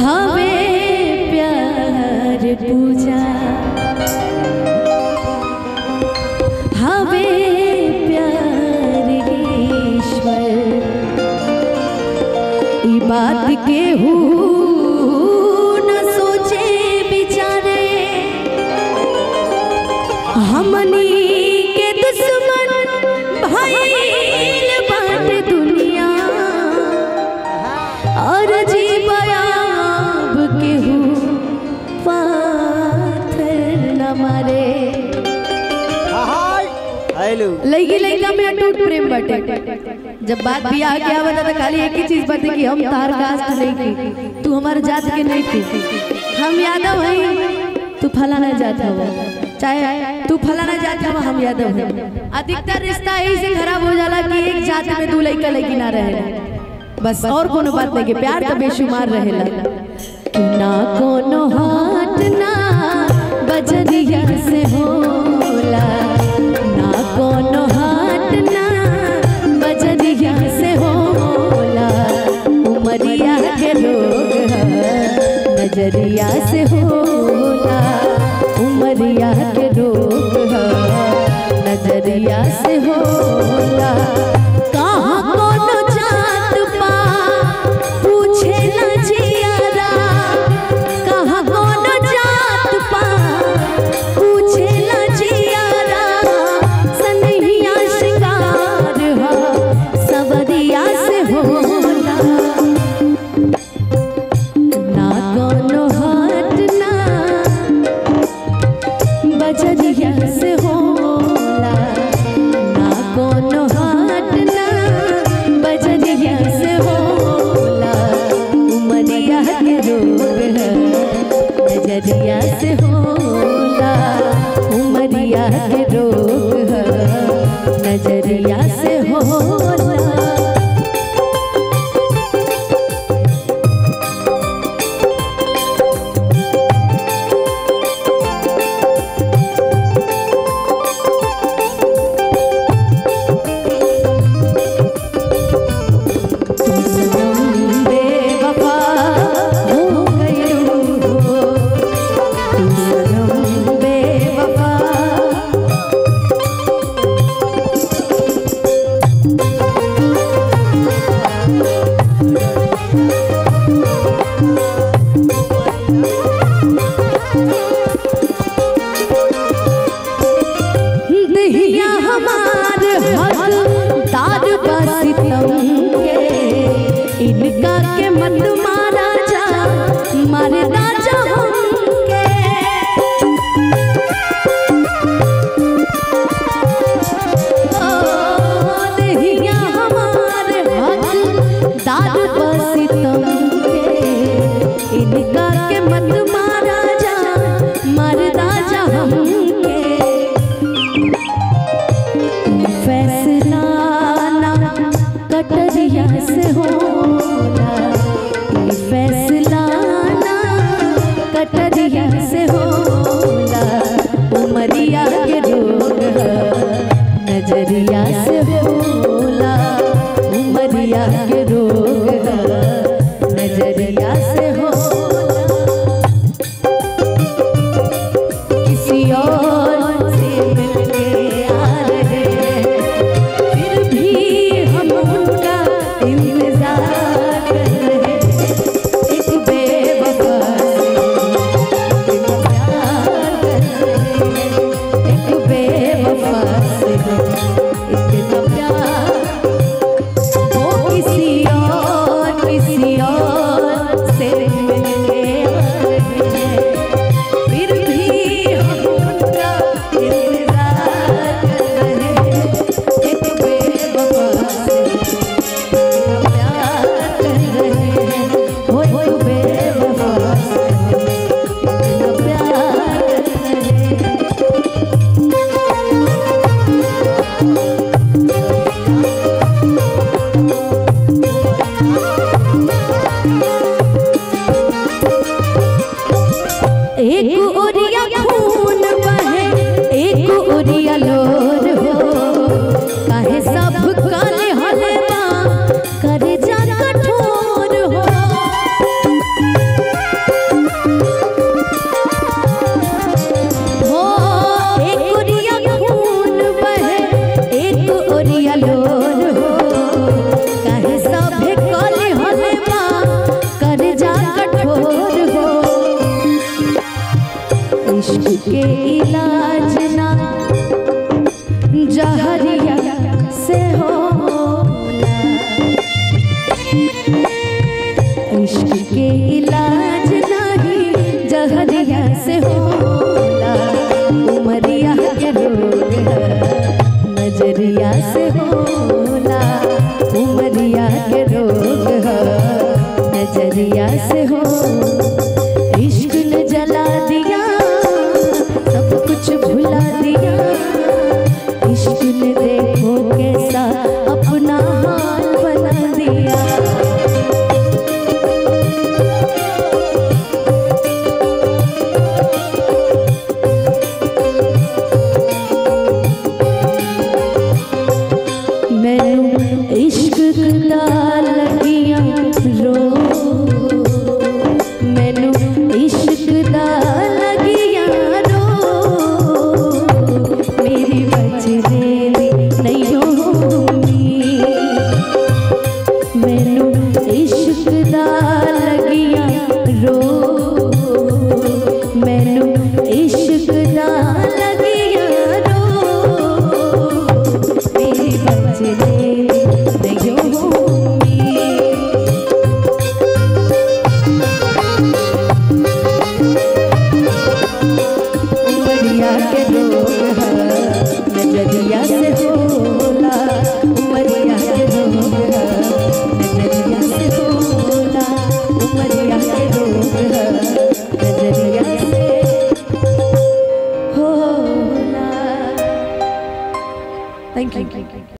हवे प्यार पूजा हवे प्यार ईश्वर ई बात के हु न सोचे बिचारे हमनी के दुश्मन भइल बाटे दुनिया और जीवयाब केहू पाथर न मारे हेलो लइकी लइका में अटूट प्रेम बाटे जब बात बियाह के आवत तो खाली एक ही चीज बाटे कि हम तार कास्ट नहीं की तू हमार जात के नहीं थी हम यादव हई तू फलाना जात हव चाहे तू फलाना जात हव हम यादव हई अधिकतर रिश्ता यही से खराब हो जाला कि एक जात में दू लइका लइकी ना रहे बस और कोनो बात नहीं के प्यार तो बेशुमार रहेला कि ना कोनो हाथ ना बजरिया से होला ना कोनो हाथ ना बजरिया से होला उमरिया के लोग ह, नजरिया से होला उमरिया के लोग ह, नजरिया से होला कहाँ कोनो जात पा पूछे न जियारा कहाँ कोनो जात पा पूछे न जियारा सनहिया शिकार ह सवरिया से होला ना कोनो हाथ ना बजरिया से होला ना कोनो हाथ ना बजरिया से होला उमरिया के रोग है नजरिया से होला उमरिया के रोग है नजरिया से होला तुम बेवफा हो गई हो तुम सनम बेवफा दहिया हमार हक दाद सितम के इनका के मत मारा जा मारे राजा हमके ओ, दहिया हमार हक दाद सितम के इनका के मत मारा जा मारे राजा हमके फैसला ना कटरिया से होला ये फैसला ना कटरिया से होला उमरिया के रोग है नजरिया से होला उमरिया के रोग है नजरिया से होला इश्क के इलाज ना जहरिया से होला इश्क के इलाज नहीं जहरिया से होला उमरिया के रोग है नजरिया से होला उमरिया के रोग है नजरिया से हो इश्क ने जला दिया सब कुछ भुला दिया इश्क ने देखो कैसा अपना हाल बना दिया ਮੈਨੂੰ ਇਸ਼ਕ ਦਾ ਲੱਗੀਆਂ ਰੋ ਮੈਨੂੰ ਇਸ਼ਕ ਦਾ ਲੱਗੀਆਂ ਰੋ ਮੇਰੀ ਬਚਦੇ ਨਹੀਂ ਹੋਣੀ ਮੈਨੂੰ ਇਸ਼ਕ ਦਾ ਲੱਗੀਆਂ ਰੋ ਮੈਨੂੰ ਇਸ਼ਕ ਦਾ ਲੱਗੀਆਂ ਰੋ मेरी बचने नहीं होंगी उमरिया के लोग हैं नजरिया से होला उमरिया के लोग हैं नजरिया से होला उमरिया के लोग हैं नजरिया से होला थैंक यू